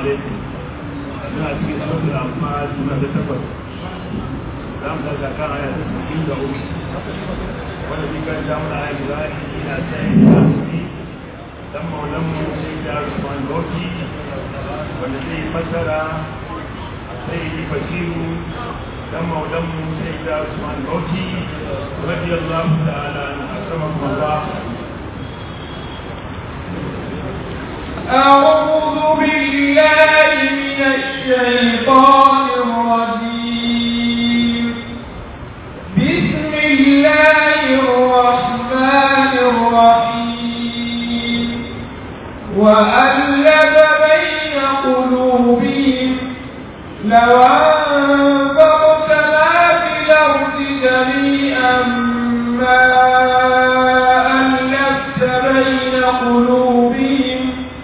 alaikum suna cikin suratul anfal suna da takwas za mu daga kan aya ta sittin da uku wanda shi kan samu na ayi za a yi na tsaye da su dan maulan mu sai da Usman Goki wanda zai fassara sai yi basiru dan maulan mu sai da Usman Goki radiyallahu ta'ala an akramakum Allah أعوذ بالله من الشيطان الرجيم بسم الله الرحمن الرحيم وألف بين قلوبهم لو أنفقت ما في الأرض جميعا ما ألفت بين قلوبهم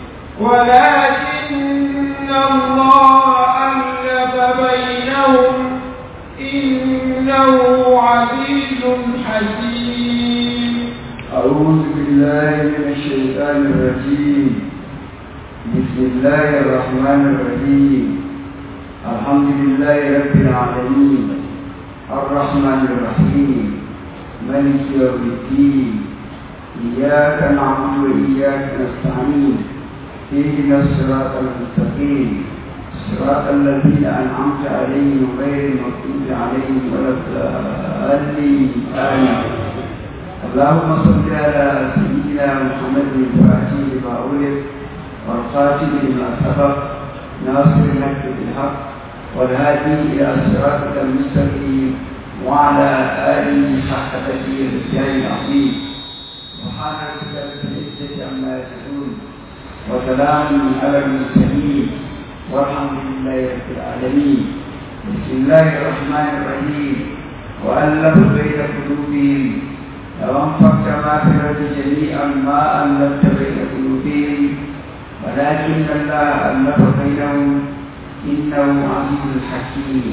ولكن الله ألف بينهم إنه عزيز حكيم أعوذ بالله من الشيطان الرجيم بسم الله الرحمن الرحيم الحمد لله رب العالمين الرحمن الرحيم ملك يوم الدين إياك نعبد وإياك نستعين اهدنا الصراط المستقيم صراط الذين أنعمت عليهم غير المغضوب عليهم ولا الضالين آمين اللهم صل على سيدنا محمد الفاتح لما أولد والخاتم لما سبق ناصر الحق بالحق والهادي إلى صراطك المستقيم وعلى آله حق تدبير الرجال العظيم سبحان ربك رب العزة عما يصفون وسلام على المرسلين والحمد لله رب العالمين بسم الله الرحمن الرحيم وألف بين قلوبهم لو أنفقت ما في الأرض جميعا ما ألفت بين قلوبهم ولكن الله ألف بينهم إنه عزيز حكيم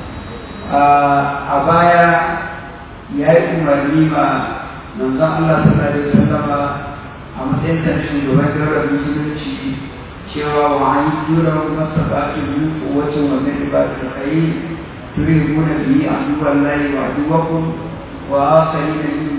a baya ya yi umarni ma manzon Allah sallallahu alaihi wasallam a matsayin da shugaban daular musulunci cewa wa an yi jura masa ba su yi kowacin wannan ba su kai turihuna biyi a duban layi wa duwakun wa asali da yin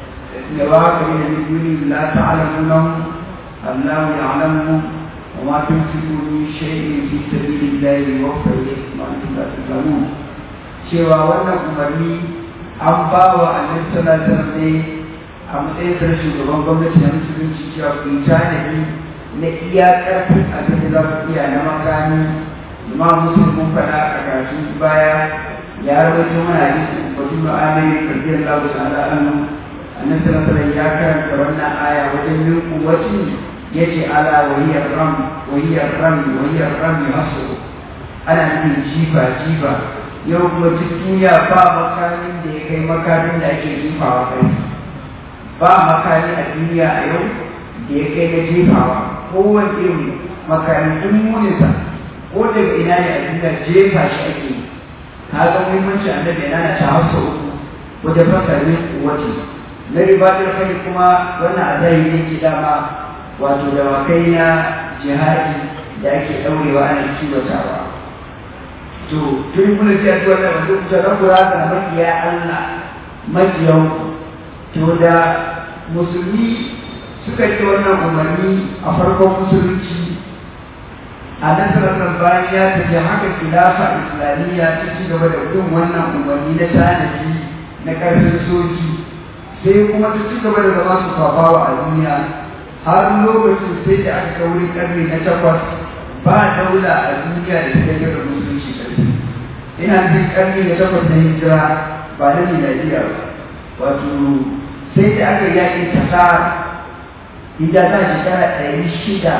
لواقعين من دون لا تعلمونهم الله يعلمهم وما تنفقوا من شيء في سبيل الله يوفى إليكم وأنتم لا تظلمون cewa wannan umarni an ba wa annabi sallallahu alaihi wasallam ne a matsayin sa shugaban gwamnati na musulunci cewa ku yi tanadi na iya karfin abin da za ku iya na makami imam muslim mun faɗa a karatun baya ya rawaito mana hadisi batu ma'amari radiyallahu ta'ala anhu annabi sallallahu alaihi ya karanta wannan aya wajen yin kuwacin yace ala wahiyar ram wahiyar ram wahiyar ram hasu ana nufin jifa jifa yau kuma duk duniya ba makamin da ya kai makamin da ake jifawa kai ba makami a duniya a yau da ya kai na jefawa kowane irin makamin duk muninsa ko daga ina ne a duniya jefa shi ake yi ka ga muhimmanci annabi yana na ta hausa uku wajen fasarin kuwacin na ribatar kai kuma wannan a zahiri yake dama wato dawakai na jihadi da ake ɗaurewa ana kiwatawa to tun kuna ce a wannan wanda kusa na kura da makiya Allah makiyan to da musulmi suka yi wannan umarni a farkon musulunci a nasarar bayan ya tafi haka khilafa islamiyya ta ci gaba da bin wannan umarni na tanadi na ƙarfin soji sai kuma ta ci gaba da zama su fafawa a duniya har lokacin sai da aka kauri karni na takwas ba daula a duniya da ta gaba da musulunci karfi ina jin karni na takwas na hijira ba na miladiya ba wato sai da aka yaƙi tasar idan ta shekara ɗari shida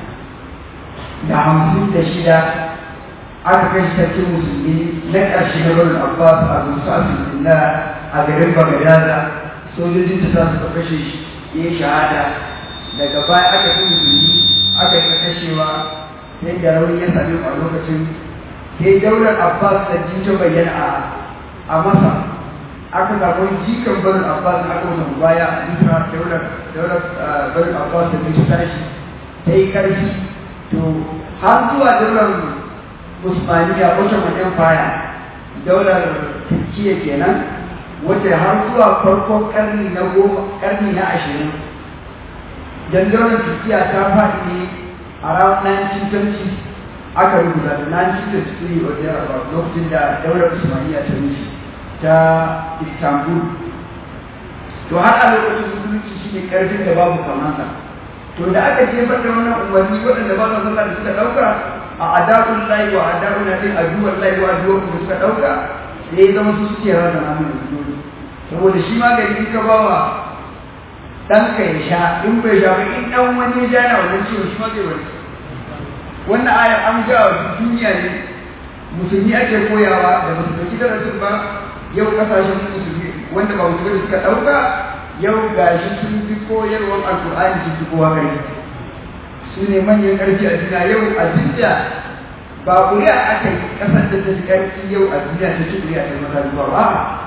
da hamsin da shida aka kai sarkin musulmi na ƙarshe na barin abbas a musa a garin bagadaza sojojin da za su kashe shi ya shahada daga baya aka fi musulmi aka yi kashewa sai da rauni ya sami a lokacin sai daular abbas da jinta bayyana a masa aka samu jikan barin abbas aka wata baya a bisa daular daular barin abbas da jinta tashi ta yi karfi to har zuwa daular Usmaniya Ottoman Empire daular Turkiya kenan wacce har zuwa farkon karni na goma karni na ashirin dan daular Turkiya ta faɗi ne a ran 1920 aka rubuta da 1923 or thereabout lokacin da daular Usmaniya ta rushe ta Istanbul to har a lokacin musulunci shi ne karfin da babu kamansa to da aka jefar da wannan umarni waɗanda ba su sallah da suka ɗauka a adabun layi wa adabun na ɗin aduwar layi wa aduwar da suka ɗauka sai ya zama su suke rana na mai musulunci saboda shi magani in ka ba wa ɗanka ya sha in bai sha ba in ɗan wani ya ja na wannan ciwon shi ma zai wani wannan ayar an ga wa duniya ne musulmi ake koyawa da ba su ɗauki darasin ba yau ƙasashen musulmi wanda ba musulmi suka ɗauka yau gashi sun fi koyarwar alkur'ani sun fi kowa ƙarfi su ne manyan ƙarfi a duniya yau a duniya ba ƙuri'a aka yi ƙasar da ta fi ƙarfi yau a duniya ta ci ƙuri'a ta mata zuwa ba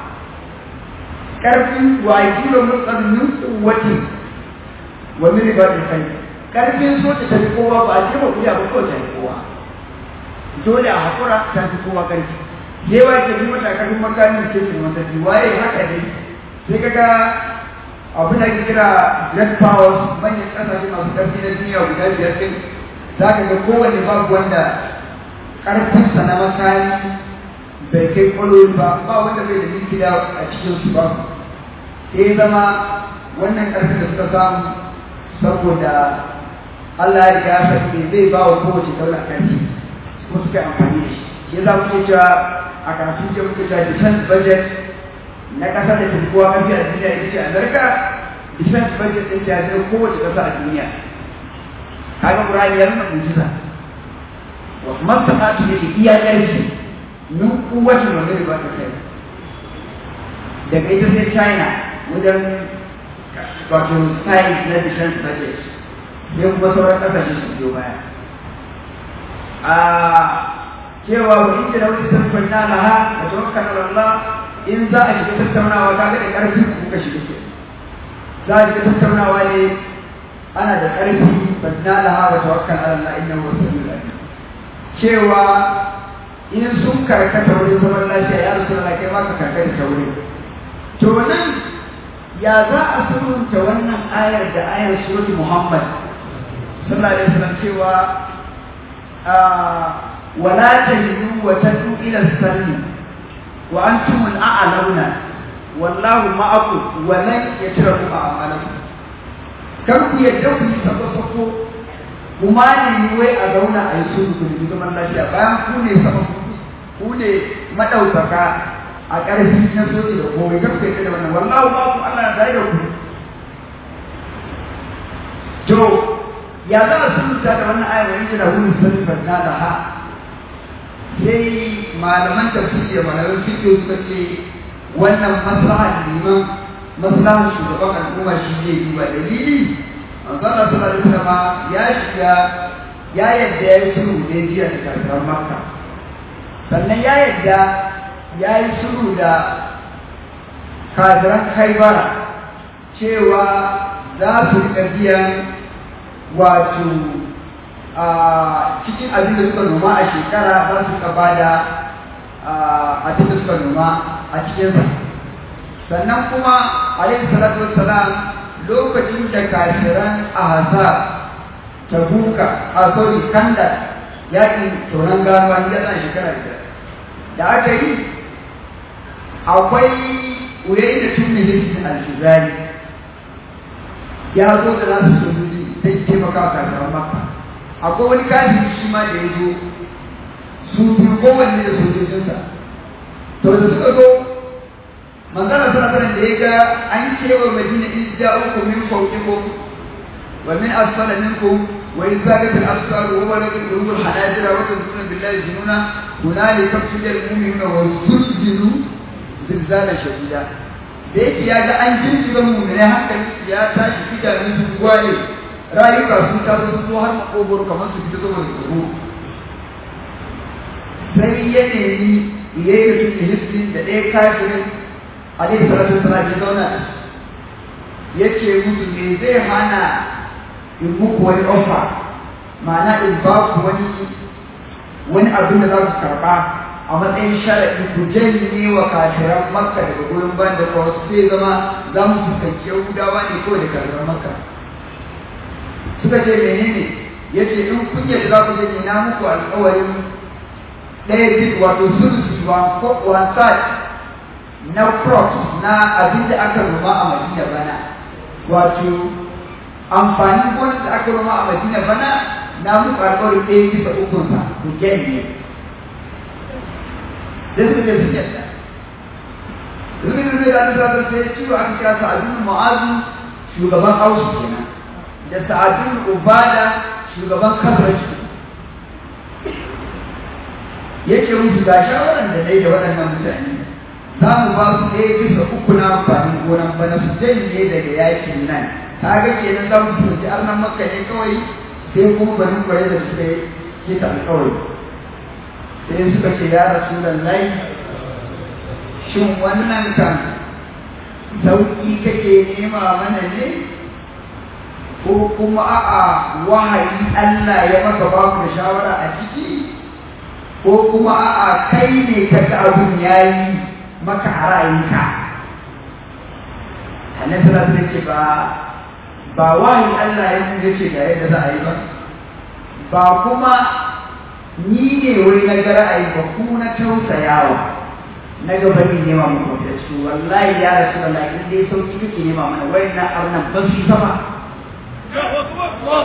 ƙarfin wa kilo mutsar min tsuwati wa min ribatin kai ƙarfin soja ta fi kowa ba a ce ba ƙuri'a ba kawai ta fi kowa dole a haƙura ta fi kowa ƙarfi yawa ke bi mata ƙarfin makamin ce su mata waye haka ne sai kaga abin da kira great powers manyan kasashe masu ƙarfi na duniya guda biyar ɗin za ka ga kowane babu wanda ƙarfinsa na makami bai kai ƙwaloli ba ba wanda bai da gida a cikin su ba sai zama wannan ƙarfin da suka samu saboda Allah ya riga ya sani zai ba wa kowace daular ƙarfi kuma suka yi amfani da shi shi za mu ke cewa a karatun ce muke cewa defense budget na ƙasar da tafi kowa mafi a duniya ita ce Amerika defense budget ɗin ta zai kowace ƙasa a duniya kaga Qur'ani ya nuna mujiza wa mastaqatu yake iya ƙarfi min kuwatin wanda ba ta kai daga ita sai China wajen wato size na defense budget sai kuma sauran ƙasashe su biyo baya a cewa wa inda da wani sarfin na laha da tawakkal Allah in za a shiga tattaunawa ka ga da ƙarfi kuka shiga ke za a shiga tattaunawa ne ana da ƙarfi badna laha wa tawakkal ala Allah innahu wasiyul alim cewa in sun karkata wurin zaman lafiya ya rasu Allah kai ma ka karkata ta wurin to nan ya za a sulhunta wannan ayar da ayar surati Muhammad sallallahu alaihi wasallam cewa wala tahinu wa tadu ila salmi وأنتم الأعلون والله معكم ولن يتركوا أعمالكم kar ku yadda ku yi sako-sako kuma ne wai a zauna a yi sulhu ku da zaman lafiya bayan ku ne sama ku ne madaukaka a ƙarfi na soji da komai kar ku yadda da wannan wallahu ba ku Allah da da ku to ya za a sulhu da wannan ayar wani da wani sulhu na da ha sai malaman tafsiri da malaman fiqh suka ce wannan maslahar liman maslahar shugaban al'umma shi ne duba dalili manzo Allah sallallahu alaihi wasallam ya shiga ya yadda ya yi sulhu da jiya da kafiran Makka sannan ya yadda ya yi sulhu da kafiran Khaibara cewa za su riƙa biyan wato a cikin abin da suka noma a shekara za su ka bada abin da suka noma a cikinsa sannan kuma alaihi salatu wassalam lokacin da kafiran ahzab tabuka a sorry kanda yakin tonon ganuwa ya tsana shekara biyar da aka yi akwai uyayi da tun milisin alfizari ya zo da nasu sojoji sai taimaka wa kafiran makka akwai wani kafin shi ma da ya zo su biyu kowanne da sojojinsa to da suka zo manzana sallallahu da ya ga an kewa madina in ja'ukum min fawqikum wa min asfala minkum wa in zagat al-absar wa balagat al-qulub al-hanajira wa tadhununa billahi jununa hunalika tubiyal mu'minuna wa zulzilu zilzala shadida da yake ya ga an jinjiga mu'mini hankali ya tashi idanun su gwaye rayuka sun taso sun zo har makogoro kamar su fita saboda tsoro sai ya nemi ya yi mutum hissin da ɗaya kafirin alaihi salatu wasalam ya zauna ya ce musu me zai hana in muku wani ofa ma'ana in ba ku wani wani abin da za ku karɓa a matsayin sharaɗi ku janye wa kafiran makka daga gurin ban da kuma sai zama za mu fuskanci yahudawa ne kawai da karɓar makka suka ce menene ya ce in kun yadda za ku janye na muku alƙawarin ɗaya bit wato sulusi wa one third na crops na abin da aka noma a madina bana wato amfanin gonar da aka noma a madina bana na muku alƙawarin ɗaya bisa ukunsa ku janye da suka je sun yadda Rubin Rubin da Alisa ta sai ciwo aka kira Sa'adun Mu'azu shugaban Ausu kenan da Sa'adun Ubada shugaban Kasraci yake musu ga shawaran da dai da waɗannan mutane za mu ba su ɗaya bisa uku na amfanin gonan bana su janye daga yakin nan ta ga kenan za mu tunji arnan makka ne kawai sai kuma bari kwaye da suka yi kita alƙawari sai suka ce ya rasu lallai shin wannan kan sauƙi kake nema mana ne ko kuma a'a wahayi Allah ya maka ba ku da shawara a ciki ko kuma a'a kai ne ka ga abun yayi maka a ra'ayinka annabi sallallahu alaihi ce ba ba wahayi Allah ya mun ce ga yadda za a yi ba ba kuma ni ne wai na ga ra'ayi ba ku na tausayawa na ga bari nema muku da su wallahi ya rasu wallahi in dai sauki kake nema mana wai na arnan ba su ba ba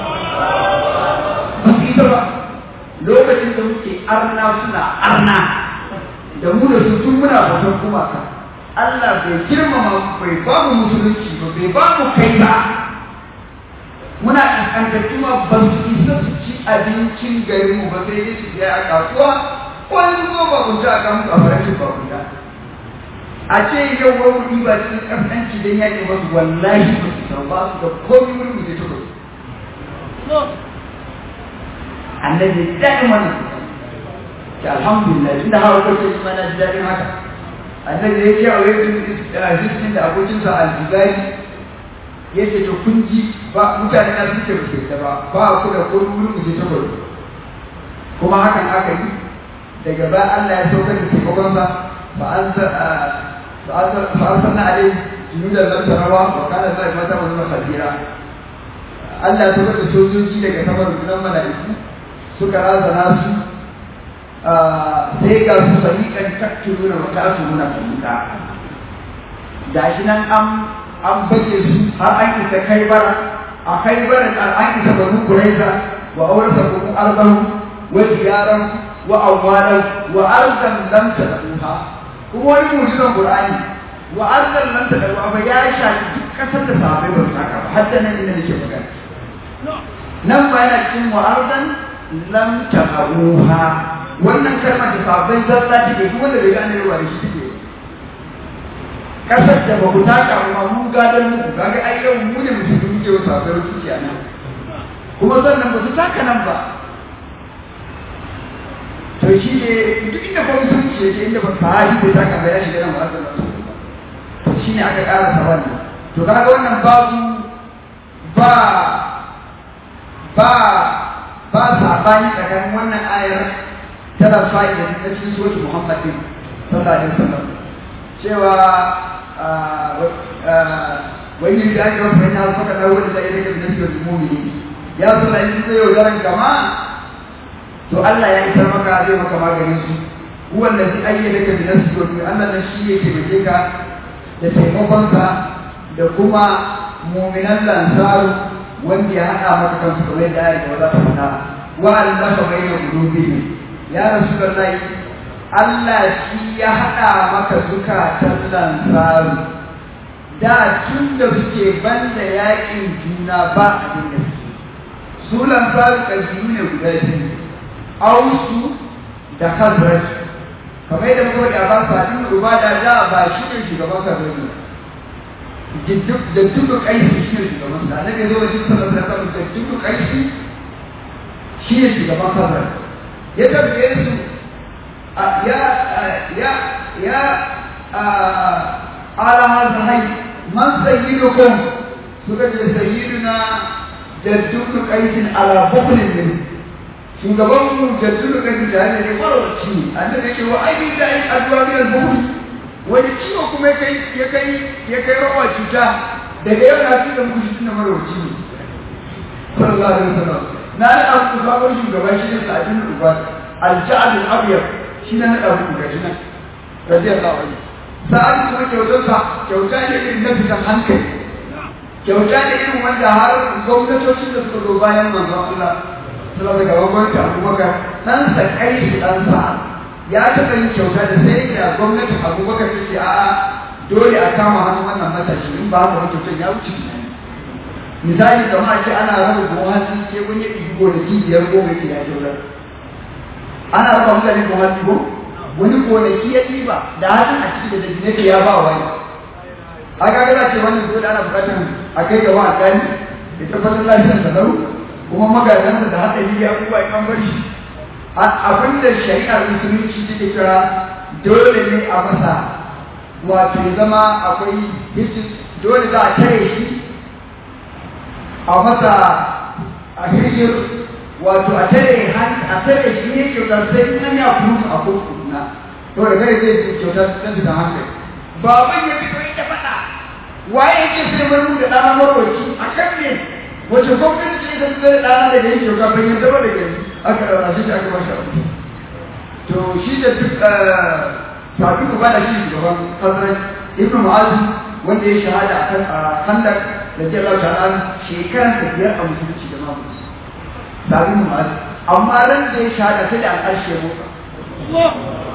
su yi ba lokacin da muke arna suna arna da mu da su tun muna bautar gumaka Allah bai girmama bai ba mu musulunci ba bai ba mu kai ba muna kankantattu ma ba su isa su ci abincin garin mu ba sai dai su je a kasuwa wani kuma ba kunta a kan a farashin ba kunta a ce yau wani kuɗi ba cikin ƙasƙanci don yaƙi ba su wallahi ba su san ba su da komi wani mu zai tuka annabi daɗin wannan ta alhamdulillah tunda hawa kwace shi mana ji daɗin haka annabi ya ce a wai hiskin da abokinsa al-jibari ya ce to kun ji ba mutane na suke ba su ba ba ku da ko wurin ku je ta gudu kuma hakan aka yi daga ba Allah ya saukar da taimakonsa ba an fa an sanna alai junudan lam tarawa wa kana zai mata wa zama khabira Allah ya saukar da sojoji daga sama rundunar mala'iku suka razana su sai ga su fariƙan tattuluna wa ta'tuluna fariƙa gashi nan an an baje su har an isa kai bara a kai bara an isa banu kuraiza wa aurata banu arbahu wa diyaran wa awwalan wa ardan lam tadruha kuma wani mujizan qur'ani wa ardan lam tadruha ba ya shafi duk kasar da sahabbai ba su saka ba har da nan inda nake magana nan ba yana cikin wa ardan lam tadruha wannan kalmar da sahabbai zalla take duk wanda bai gane ruwa da shi take kasar da ba ku taka ba mun gadon muku kaga ai yau mu ne mutum muke wa sabar suke a nan kuma sannan ba su taka nan ba to shi ne duk inda ba mutum ke yake inda ba sahabi bai taka ba ya shiga nan ba to shi ne aka karasa wannan to kaga wannan babu ba ba ba sabani tsakanin wannan ayar tana fa'ida ta cikin suratul Muhammad sallallahu alaihi wasallam cewa wani da aka wasu wani hausa kaɗa wani da ya rage da nasi mumini ya zo da yin zai yaudaran gama to Allah ya isar maka zai maka maganin su huwa allazi ayyadaka bi nafsi wa bi Allah nan shi yake bace ka da taimakonsa da kuma mu'minan lansaru wanda ya haɗa maka kansu kamar da ayat da za ta faɗa wa allafa bayna qulubihim ya rasulullahi Allah shi ya haɗa maka zukatan lansaru da tun da suke banda yaƙin juna ba abin da suke su lansaru ƙabilu ne guda biyu ausu da khazraj kamar yadda muka da ba sa din ruba da da ba shi ne shugaban khazraj da duk kaisi shi ne shugaban sa annabi zo wajen sallallahu alaihi wasallam da duk kaisi shi ne shugaban khazraj ya tambaye su ya ya ya ala hazai man sayyidukum suka ce sayyiduna jaddu qaisin ala bukulin min shugaban mu jaddu qaisin da ne marwaci annabi yake wa ai da ai addu'a min al-bukul wani ciwo kuma ya kai ya kai ya kai rawa cuta daga yau na fi da muku shi tunda marwaci ne sallallahu alaihi wasallam na da abu sabon shugaban shi ne sa'adin ubad al-ja'd al-abyad shi ne na da muku gashi nan radiyallahu anhu sa'ad kuma kyautarsa kyauta ne irin na fitan hankali kyauta ne irin wanda har gwamnatocin da suka zo bayan manzon Allah suna daga gwamnati abubakar dan sa kai shi dan sa ya taɓa yin kyauta da sai da gwamnatin abubakar ta ce a'a dole a kama hannun wannan matashi in ba haka kyautar ya wuce tunani misali kamar a ce ana raba buhun hatsi sai wani ya ɗibi gonaki biyar goma ke ya kyautar ana raba mutane buhun hatsi ko wani gonaki ya ɗiba da hatsin a ciki da dabinai ya ba wani a ga gaza ce wannan dole ana bukatar a kai gaba a kani da tabbatar lafiyar sa lau kuma magadansa da haɗari ya abubuwa ya bar shi abin da shari'ar musulunci take kira dole ne a masa wato ya zama akwai hisis dole za a tare shi a masa a hijir wato a tare a tare shi ne kyautar sai in ya kuma a kurkuna to da kai zai kyautar sai da hankali baban ya fito ita faɗa waye yake sai wani da ɗana marwaci a kan ne wace gwamnati ce ita sai ɗana da yake kyauta ban yadda ba da gani aka ɗaura shi aka ba shi abu to shi da duk tafi ku bada shi gaban kasar ibnu mu'azu wanda ya shahada akan handak da jalla ta'ala shekaran da biyar a musulunci da mamu tafi mu'azu amma ran da ya shahada sai da al'arshi ya motsa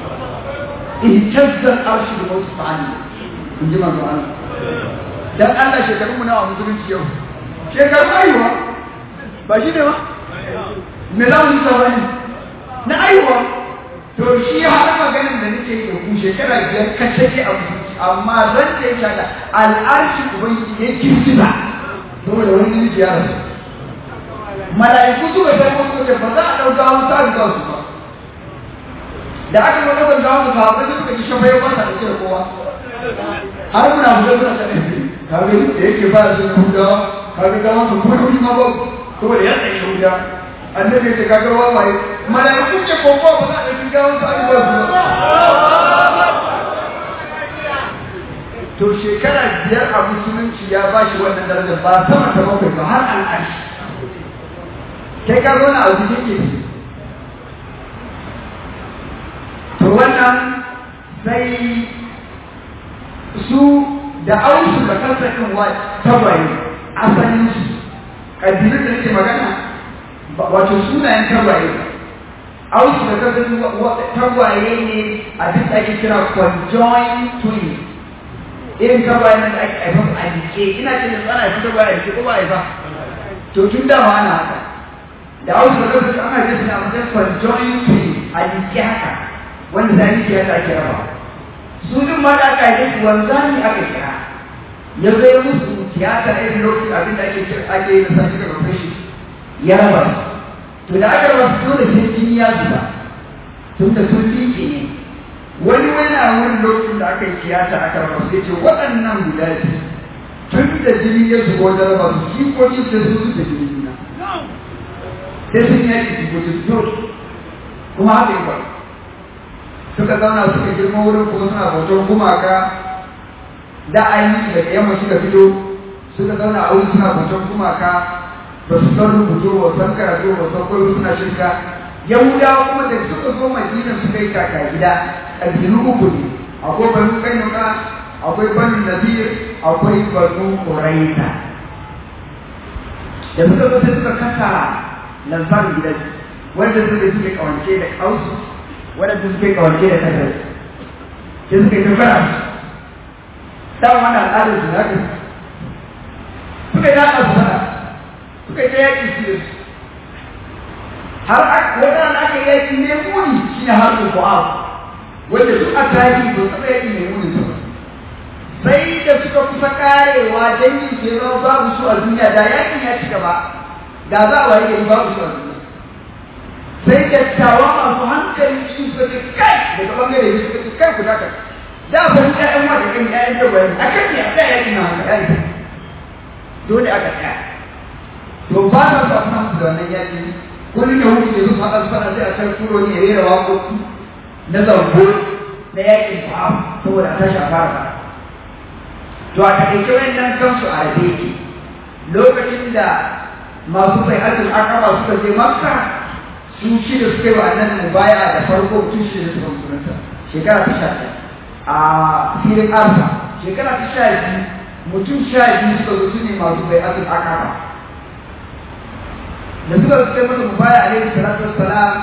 اهتز الارش بموت فعني in ji manzo Allah dan Allah shekaru mu nawa musulunci yau shekaru aiwa ba shi ne ba me za mu ta bani na aiwa to shi har maganin da nake yi da ku shekara biyar kace ke a musulunci amma zan da ya shaka al'arshi ubangiji ya kirkita saboda wani namiji ya rasu mala'iku suka sai musu ba za a ɗauka wuta da su ba da aka yi wani gawa da sahabbai da suka ji shafa ya bata da cewa kowa har muna buga suna ta ɗaya kaga da yake ba su na hudawa kaga gawa su kuma wuri ma ba to da ya tsaye huda annabi ya ce kaga wawaye malaiku ce ko ko ba za a ɗauki gawa su aka ba su ba to shekara biyar a musulunci ya ba shi wannan darajar ba sama ta bakwai ba har al'arshi kai ka zo na abu ke to wannan sai su da ausu da kansa kan wa tabaye asalin su kabilu da nake magana wato sunayen tabaye ausu da kansa tabaye ne a duk ake kira conjoined twin irin tabaye nan da ake haifar a jike ina ce da tsana fi tabaye a jike ko ba haifa to tun da ma ana haka da ausu da kansa ana ce suna matsayin conjoined twin a jike haka wanda za yi tiyata ake raba su din ma da aka yi su wanzani aka kira ya zai musu tiyata a irin lokacin abin da ake kira ake yi da sashi daga fashi ya raba to da aka raba su dole sai jini ya zuba tun da sun liƙe ne wani wani a wani lokacin da aka yi tiyata aka raba su ya ce waɗannan guda biyu tun da jini ya zuba wajen raba su jikokin sai su da jini na sai sun yaki jikokin dole kuma haka yi faru suka zauna suka girma wurin kuma suna bautar gumaka da ainihi daga yamma suka fito suka zauna a wurin suna bautar gumaka ba su san rubutu ba san karatu ba san koyo suna shirka yahudawa kuma da suka zo madina suka yi kaka gida ƙabilu uku ne akwai banu kainuka akwai banu nazir akwai banu ƙuraita da suka zo sai suka kasa lansarin gidan wanda suka suke kawance da kausu waɗanda suke kawance da kasar sai suka yi tafara dan wannan al'adar su zaka suka yi haka su fara suka yi ta yaƙi su da su har wata da aka yaƙi mai muni shi ne har uku a wanda duk a tarihi ba taɓa yaƙi mai muni su sai da suka kusa karewa dangi ke zama babu su a duniya da yaƙin ya ci gaba da za a waye gari babu su a duniya sai dattawa masu hankali su suka ce kai daga bangare ne suka ce kai ku daka da ba ni ƴaƴan wa da kan ƴaƴan da wani a kan ne a tsaya yaƙi na haka yaƙi dole aka tsaya to ba ta sa suna musu da wannan yaƙi kullum ya wuce su faɗa su faɗa sai a can turo ne ya rera waƙoƙi na zango na yaƙin fa'am saboda a tashi a fara to a taƙaice wayannan kansu a rabe yake lokacin da masu bai ajin akaba suka je makka su shida suka yi wa annabi mubaya da farko mutum shida suka musulunta shekara ta sha a filin arfa shekara ta sha biyu mutum sha biyu suka zo su ne masu bai ajin akaba da suka suka yi masa mubaya alaihi salatu wassalam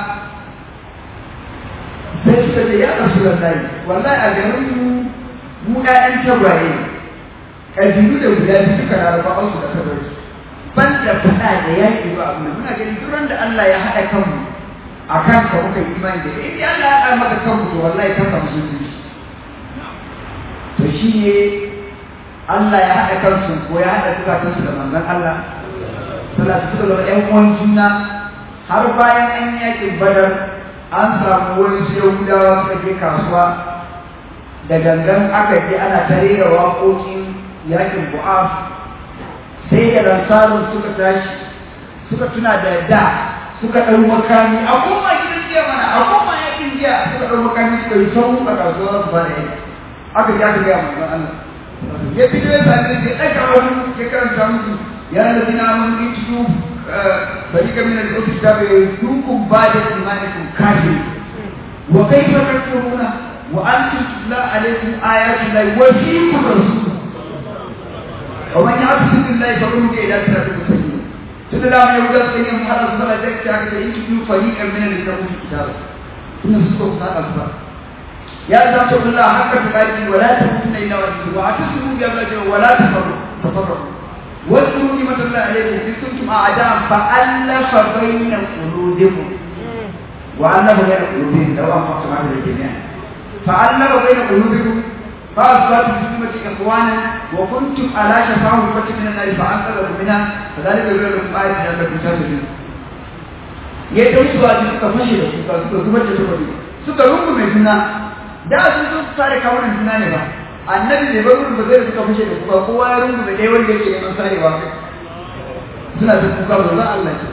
sai suka ce ya rasu lallai wallahi a garin mu mu ƴaƴan tagwaye ƙabilu da guda biyu duka larabawan su da kabarci ban da faɗa da yaƙi ba abu muna gani duk da Allah ya haɗa kanmu a kan ka muka yi imani da in Allah ya haɗa maka kanmu to wallahi kan ka musulunci to shi ne Allah ya haɗa kansu ko ya haɗa zukatansu da manzon Allah salatu suka zama ƴan uwan juna har bayan an yaƙin badar an samu wani su yahudawa suka je kasuwa da gangan aka je ana ta rera waƙoƙin yakin bu'af sai da ransarun suka tashi suka tuna da da suka ɗau makami a koma gidan jiya mana a koma yakin jiya suka ɗau makami suka yi sau a kasuwa su fara yaki aka ji aka gaya manzon Allah ya fito ya sami ya ɗaga wani ya karanta musu ya lalazina mun in tudu فريقا من الأوت الكتاب يردوكم بعد إيمانكم كافر وكيف تكفرون وأنتم تتلى عليكم آيات الله وفيكم رسول ومن يعتصم بالله فقل إلى صراط المستقيم تدل على يهودا سيدنا محمد صلى الله عليه وسلم إن تتلوا فريقا من الذين أوتوا الكتاب إن سورة الأخبار يا ذات الله حق تقاته ولا تموتن إلا وأنتم واعتصموا بأمر ولا تفرقوا تفرقوا واذكروا نعمة الله عليكم إذ كنتم أعداء فألف بين قلوبكم وألف بين قلوبهم لو أنفقتم على الجميع فألف بين قلوبكم فأصبحتم بسنة إخوانا وكنتم على شفا حفرة من النار فأنقذكم منها فذلك يقول لكم آية لعلكم تهتدون yadda wasu ba suka fashe da suka suka zubar da suka suka rungume juna da sun zo su tare kawunan juna ne ba annabi bai bar wurin ba zai suka fashe da kuka kowa ya rungu da ɗaya wanda yake neman sarewa suna da kuka ba za Allah ce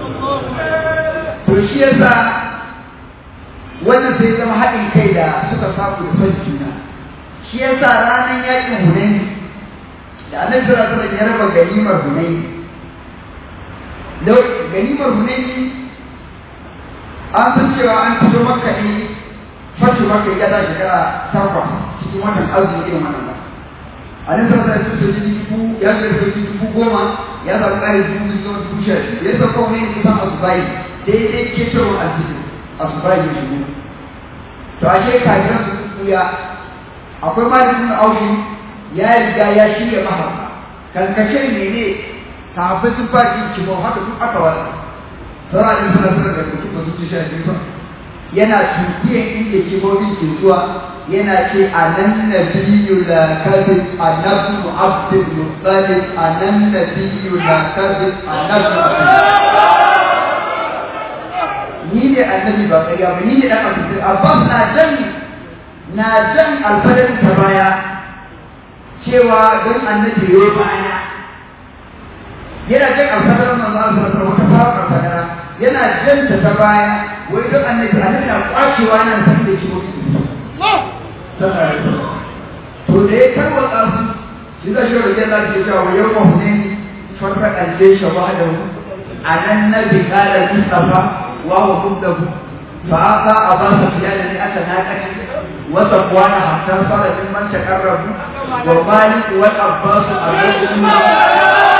to shi yasa wannan sai zama haɗin kai da suka samu da son juna shi yasa ranar yakin hunaini da annabi sallallahu alaihi wasallam ya raba ganimar hunaini ganimar hunaini an san cewa an fito makka ne fatu maka ya da shekara takwas cikin watan arziki irin wannan ba a nan sarrafa da su soji dubu ya shiga da soji dubu goma ya samu ƙari dubu zuwa dubu sha biyu ya sauka wani ne kusan asubayi daidai ke cewa arziki asubayi ya shigo to ashe kafiran su tsuya akwai malikin aushi ya riga ya shirya maha kankashe ne ne kafin sun fara yin kimo haka duk aka wata sauran ne suna suna da mutum ba su ci sha biyu ba yana tukiyan inda kibobin ke zuwa yana ce a nan na biyu da kadin a nasu abdul mutsalin a nan na biyu da kadin a nasu ni ne annabi ba ƙarya ba ni ne ɗan abdul abbas na jan na jan alfadar ta baya cewa don annabi ya baya yana jan alfadar manzo Allah sallallahu alaihi wasallam wata fara alfadara yana jan ta baya wai don annabi annabi na kwacewa nan san da shi mutum to da ya tarwatsa su shi zai shi rage Allah ke cewa yau ma hunaini farka kalle shi ba da a nan na bi kala mustafa wa wa muddahu fa aka abasa fiyana ne aka nakaci wa safwana hatta fara min man takarrabu wa malik wal abbas al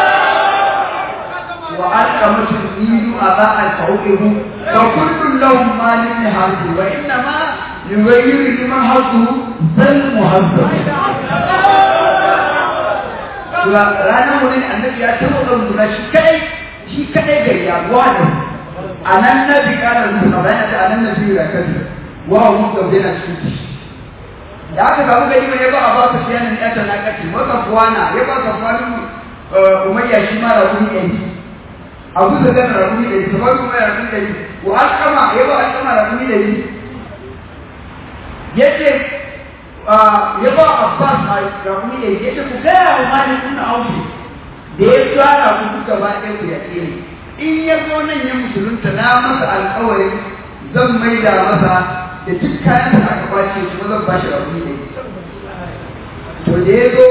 وألقمت النيل أباء فوقه فكل لهم مال حظ وإنما يغير لمن حظه بل مهذب ranar wani annabi ya taɓa ɗaukuna shi kadai shi kadai gari ya wani a nan na bi ƙara rubuta bayan da a nan na biyu da kan wa mu da yana cikin shi da aka samu gari mai ya ba a ba su fiye da ya ta na kaci wata kuwana ya ba ka kwanin umayya shi ma da wani yanki abu da gana rakumi da yi kamar kuma ya rakumi da yi wa alkama ya ba alkama rakumi da yi yace ya ba abbas a rakumi da yi yace ku gaya wa mali kuna auki da ya tsara ku duka ba ɗaya ku ya tsere in ya zo nan ya musulunta na masa alƙawarin zan maida masa da duk kayan da aka kwace kuma zan ba shi rauni ne to da ya zo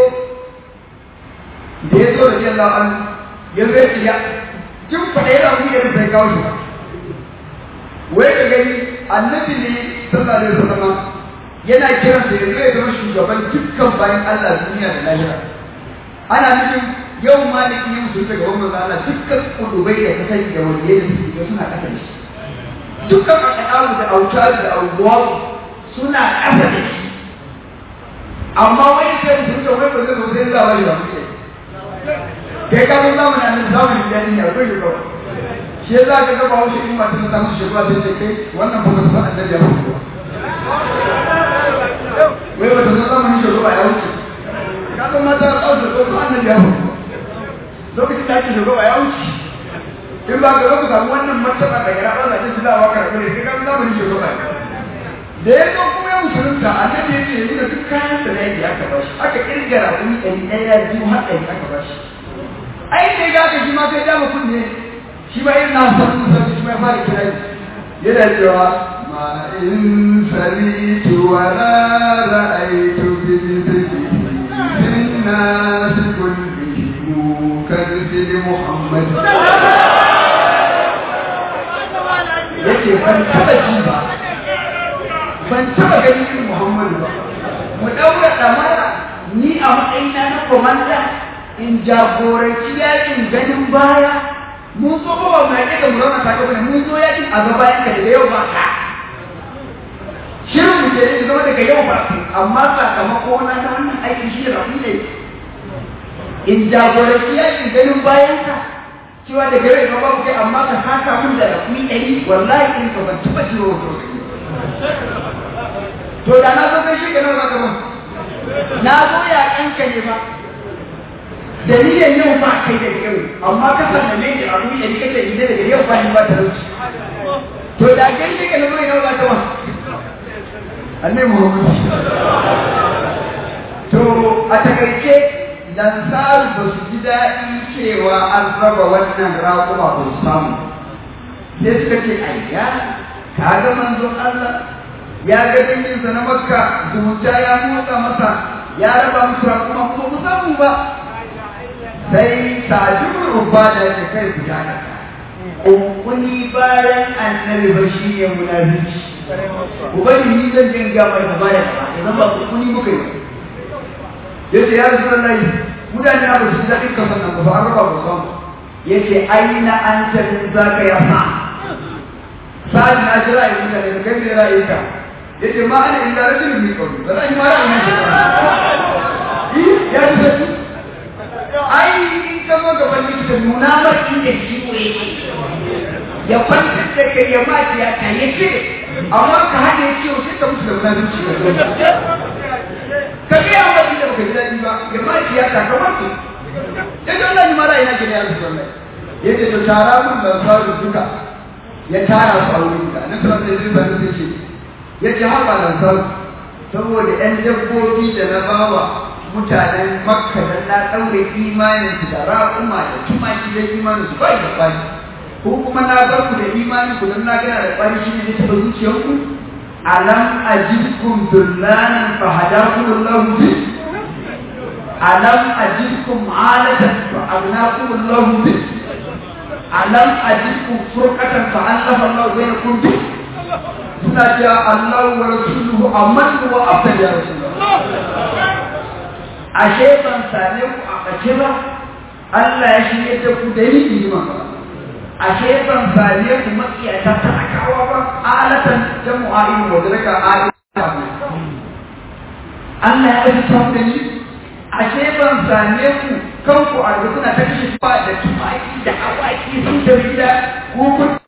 da ya zo da jin la'an ya zo ya ya kin faɗa ya rauni da bai kawo shi ba wai ka gani annabi ne sallallahu alaihi wasallam yana kiran sa ya zo ya zama shugaban dukkan bayan Allah duniya da lahira ana nufin yau maliki yin su daga wannan Allah dukkan kudubai da kasai da waliyai da suke suna kasa da shi dukkan akaɗaru da autar da aubuwaru suna ƙasa da shi amma wani sai sun ce wai ba zai zo sai za a bari ba mu kai ka zo zamanin annabi zamanin jani ne akwai shi kawai shi ya za ka ga ba wasu in mata ta musu shekara sai ce kai wannan ba su san annabi ya mutu ba wai ba ta san zamanin shekara ya wuce ka san mata ta ɗauke ko san annabi ya mutu lokacin da ake shekara ya wuce in ba ka zo ku samu wannan martaba da gara Allah ta tilawa karɓar ne kai ka zamanin shekara da ya zo kuma ya musulunta annabi ya ce da duk kayan da yake aka bashi aka kirgara wani ɗari ɗaya biyu har ɗari aka bashi ai sai ga aka shi ma sai dama kunne shi ma yin na san musulunci shi ma ya fara kira yana cewa ma in salitu wa la ra'aytu bi mithlihi min nas kullihim kadhib muhammad yake ban taba ji ba ban taba gani irin Muhammadu ba mu daura damara ni a matsayina na komanda in jagoranci yakin ganin baya mun zo ba mu yake da murana ta gaba mun zo yakin a gaba yanka daga yau ba ka shirin mu ke zama daga yau ba amma sakamako na na wannan aikin shi da ne in jagoranci yakin ganin bayan ka cewa daga yau ba babu kai amma ka saka mun da rafi ɗari wallahi in ka ban taɓa jiwa wato to da na zo kai shi ka nawa ka na zo ya kanka ne ba dalilin yau ba kai da yau amma ka san ne da abu ne ni kace idan daga yau ba ni ba talauci to da kai shi ka nawa nawa ka ba annabi Muhammad to a takaice lansaru ba su ji daɗi cewa an raba wannan raƙuma ba su samu sai suka ce ayya ka ga manzon Allah ya ga danginsa na makka zumunta ya motsa masa ya raba musu raƙuma kuma mu samu ba sai sajibin rubba da ya kai su ya kunkuni bayan annabi ba shi ne munafici ubani ni zan jin ga mai gaba da gaba idan ba kunkuni muka yi yace ya rasu Allah mutane na ba su daɗin kasan nan ba an raba ba samu yace aina anta min zaka ya sa sa'ad na jira yi mutane da kai ne ra'ayi ka yace ma ana illa rajulun min qawli ba zan yi ma ra'ayi na shi ya ji sai ai in ka zo gaban likita nuna ma inda ciwo yake ya kwantar da kai ya mace ya ta yace amma ka haɗe ciwo sai ka mutu da munafici ka ga yawa da baka ji daɗi ba ya mace ya ta kamar su ya ce Allah ni ma ra'ayi na ke ne ya rasu wallahi ya ce to tara mun da sauri duka ya tara su a wurin ka na sanar da zai zai zai ce ya ce haɓa da sauri saboda ‘yan dabbobi da na bawa mutanen makka da na ɗaure imanin su da raƙuma da tumaki da imanin su bai da kwani ko kuma na bar ku da imanin ku don na gana da kwani shi ne da taɓa zuciyarku alam ajibkum dullanan fa hadakum Allah bi alam ajibkum alatan fa agnakum Allah bi alam ajibkum furqatan fa allafa Allah bainakum bi suna cewa Allah wa rasuluhu amman wa afdal ya rasulullah ashe ban same ku a bace ba Allah ya shirye da ku da yi iman ashe ban same ku makiyata ta akawa ba alatan jamu'a in wadraka alata Allah ya ɗauki ta da ni ashe ban same ku kanku a kuna ta kashe ba da tumaki da awaki sun da gida ko kun